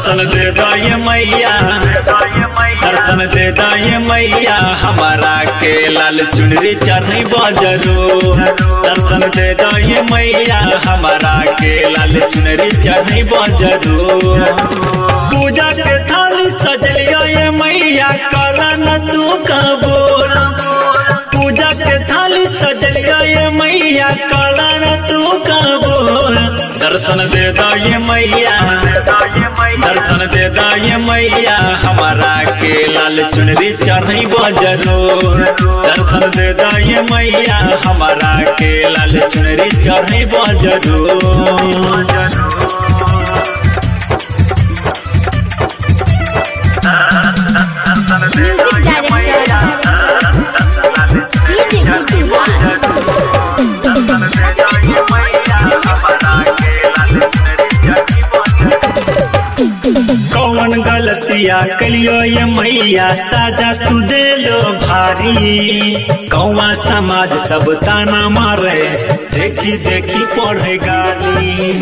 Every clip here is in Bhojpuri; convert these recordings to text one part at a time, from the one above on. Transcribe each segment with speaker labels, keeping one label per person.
Speaker 1: दर्शन दे दाए मैया दर्शन दे दाए मैया हमारा के लाल चुनरी चढ़ी बजरो दर्शन दे दाए मैया हमारा के लाल चुनरी चढ़ी बजरो पूजा के थाली सजलिया ये मैया काला न तू कबूल पूजा के थाली सजलिया ये मैया काला न तू कबूल दर्शन दे दाए मैया दर्शन दे दाए मैया हमारा के लाल चुनरी चढ़ी बजरो दर्शन दे दाए मैया हमारा के लाल चुनरी चढ़ी बजरो
Speaker 2: music director DJ Guddu Raj
Speaker 1: कौन गलतिया कलियो ये मैया साजा तू दे लो भारी कौवा समाज सब ताना मारे देखी देखी पढ़े गाली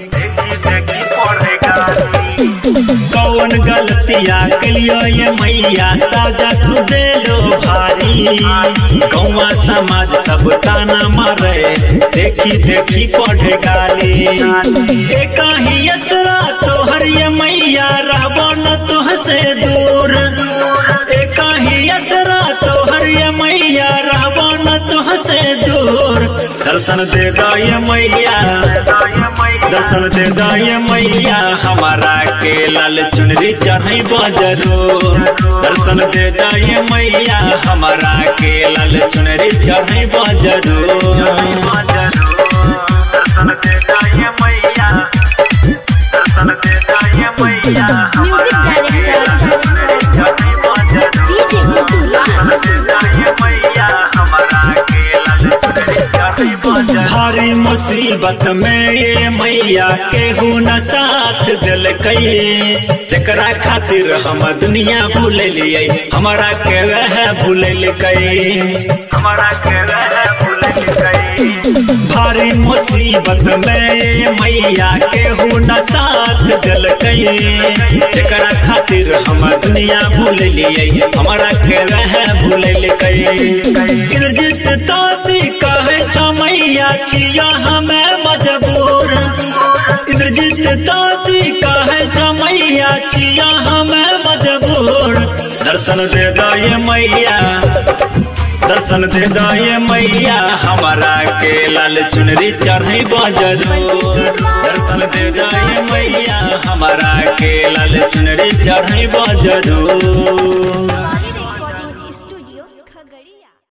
Speaker 1: कौन गलतिया कलियो ये मैया साजा तू दे लो भारी कौवा समाज सब ताना मारे देखी देखी पढ़े गाली एक ही असरा तोहर ये मैया रहबो न तुहसे दूर एक ही असरा तोहर ये मैया रहबो न तुहसे दूर दर्शन दे दाए मैया दर्शन दे दाए मैया हमारा के लाल चुनरी चढ़ी बजरो दर्शन दे दाए मैया हमारा के लाल चुनरी चढ़ी बजरो
Speaker 2: music director DJ Guddu Raj
Speaker 1: भारी मुसीबत में ये मैया केहू न साथ दिल जकरा खातिर हम दुनिया भूल लिए हमारा के रह भूल हमारा के रह भूल भारी मुसीबत में ये मैया केहू न साथ दिल जकरा खातिर हम दुनिया भूल लिए हमारा के रह भूल गिरजित ताती कहे छ मैया छिया हमें मजबूर इंद्रजीत ताती कहे छ मैया छिया हमें मजबूर दर्शन दे दाए मैया दर्शन दे दाए मैया हमारा के लाल चुनरी चढ़ी बजरो दर्शन दे दाए मैया हमारा के लाल चुनरी चढ़ी बजरो